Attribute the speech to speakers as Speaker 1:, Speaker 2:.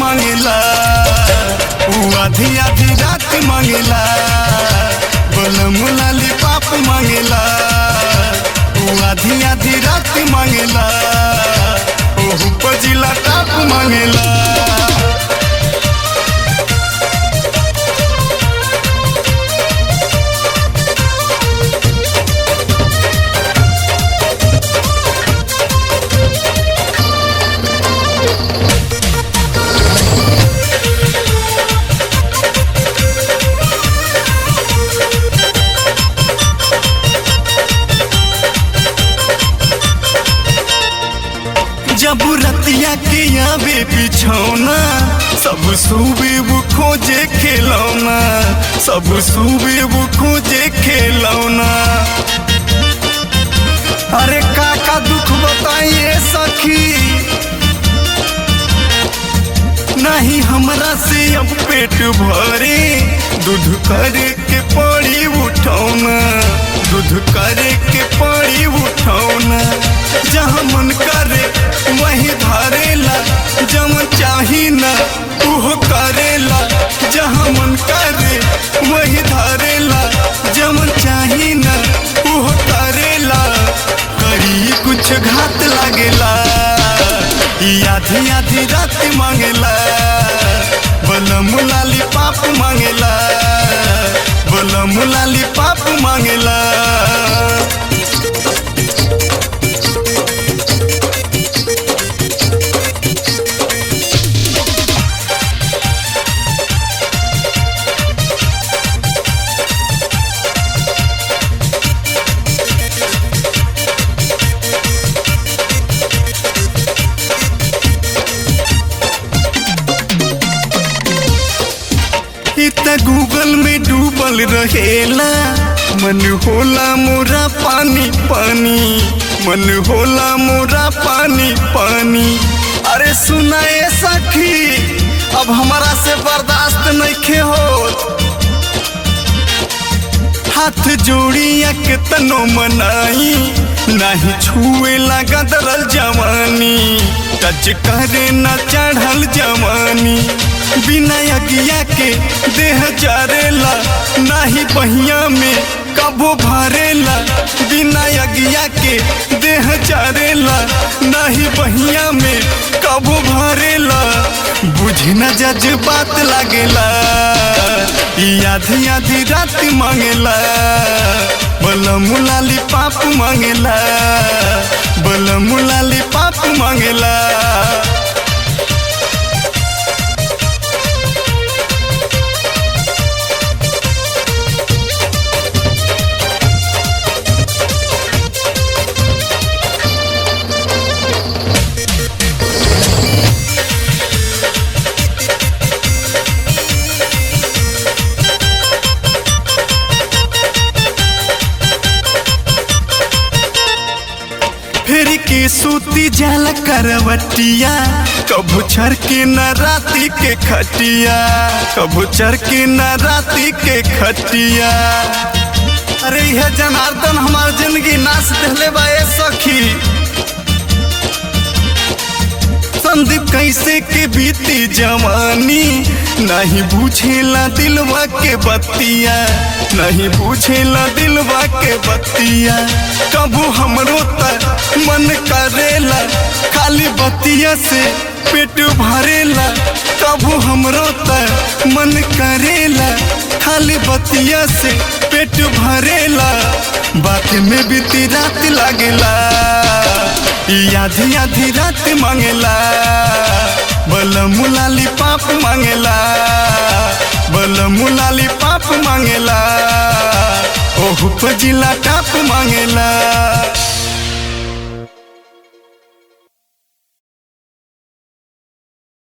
Speaker 1: मांगेला ऊ आधी आधी रात मांगेला बलम लाली पाप मांगेला ऊ आधी आधी रात मांगेला ओहू पजिला टाप मांगेला जब रतिया के आवे बिछौना सब सुबे वो खोजे खेलौना सब सुबे वो खोजे खेलौना अरे का का दुख बताइए सखी नहीं हमरा से अब पेट भरे दूध करे के पड़ी उठौना दूध करे के पड़ी उठौना जहाँ मन करे वही धरेला जमन चाही ना उहो करेला जहाँ मन करे वही धरेला जमन चाही ना उहो करेला करी कुछ घात लागेला ई आधी आधी रात मांगेला बलम लाली पाप मांगेला बलम लाली पाप मांगेला इ त गूगल में डूबल रहेला मन होला मोरा पानी पानी मन होला मोरा पानी पानी अरे सुनाए सखी अब हमारा से बर्दाश्त नइखे होत हाथ जोड़िया के तनो मनाई नाही छुए लगा दरल जवानी टच करे न चढ़ल जवानी बिना अगिया के देह जारेला नाही बहिया में कबो भरेला बिना अगिया के देह जारेला नाही बहिया में कबो भरेला बुझ न जज्बात लागेला ई आधी आधी रात मांगेला बलम लाली पाप मांगेला बलम लाली पाप मांगेला फिर के सूती जाला करवटिया कबू छर के न राती के खटिया कबू चर के न राती के खटिया अरे यह जनार्दन हमार जिंदगी नाश दिले बा ए सखी संदीप कैसे के बीती जवानी नहीं बुझेला दिलवा के बत्तिया नहीं बुझेला दिलवा के बत्तिया कबू हमरो त मन करेला खाली बत्तिया से पेट भरेला कबू हमरो त मन करेला खाली बत्तिया से पेट भरेला बात में बीती रात लागेला ई आधी आधी रात मांगेला बलम लाली पाप मांगेला बलम लाली पाप मांगेला ओहू पजिला टाप मांगेला